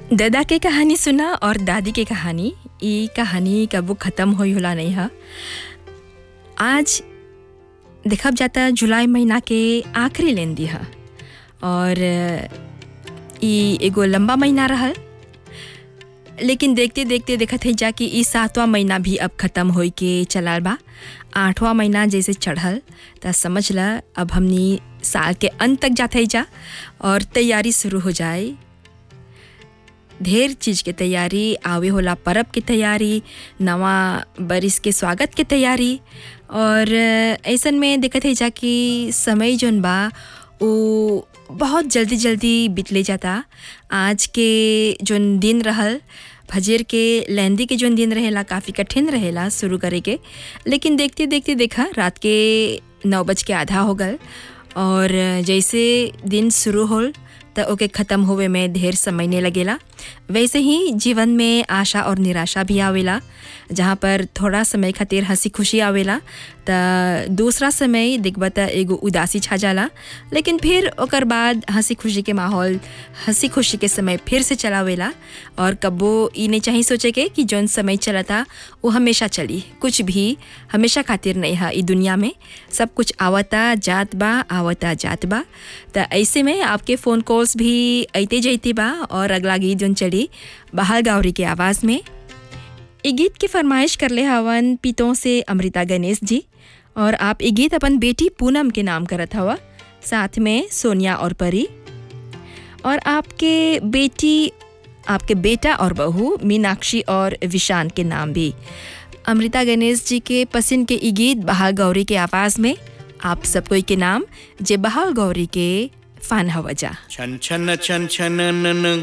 दादा के कहानी सुना और दादी के कहानी ई कहानी कबो ख़त्म होई होला नहीं है आज देखब जाता जुलाई महीना के आखिरी लेन दी है और ई एगो लंबा महीना रहल लेकिन देखते देखते देखत है जा कि ई सातवां महीना भी अब ख़त्म होई के चलाल बा आठवां महीना जैसे चढ़ल त समझ ल अब हमनी साल के अंत तक जाते जा और तैयारी शुरू हो जाए ढेर चीज़ के तैयारी आवे होला परब के तैयारी नवा बरिस के स्वागत के तैयारी और ऐसन में देखत है जा कि समय जोन बा वो बहुत जल्दी जल्दी बितले जाता आज के जोन दिन रहल फजर के लेंदी के जोन दिन रहेला काफ़ी कठिन रहेला शुरू करे के लेकिन देखते देखते देखा रात के नौ बज के आधा हो गल और जैसे दिन शुरू होल त ओके ख़त्म होवे में ढेर समय नहीं लगेला वैसे ही जीवन में आशा और निराशा भी आवेला जहाँ पर थोड़ा समय खातिर हंसी खुशी आवेला त दूसरा समय देखबा त एगो उदासी छा जाला लेकिन फिर ओकर बाद हंसी खुशी के माहौल हंसी खुशी के समय फिर से चलावेला और कब्बो ई नहीं चाहिए सोचे के कि जौन समय चलता वो हमेशा चली कुछ भी हमेशा खातिर नहीं है ई दुनिया में सब कुछ आवता जात बा आवता जात बा त ऐसे में आपके फ़ोन कॉल्स भी अइते जैते बा और अगला गीत जौन चली बहाल गावरी के आवाज़ में ये गीत की फरमाइश कर ले हवन पितों से अमृता गणेश जी और आप ये गीत अपन बेटी पूनम के नाम करत हवा साथ में सोनिया और परी और आपके बेटी आपके बेटा और बहू मीनाक्षी और विशान के नाम भी अमृता गणेश जी के पसंद के ये गीत बहाल गौरी के आवाज़ में आप सब कोई के नाम जे बहाल गौरी के फ़ान हवजा छन छन छन छन न न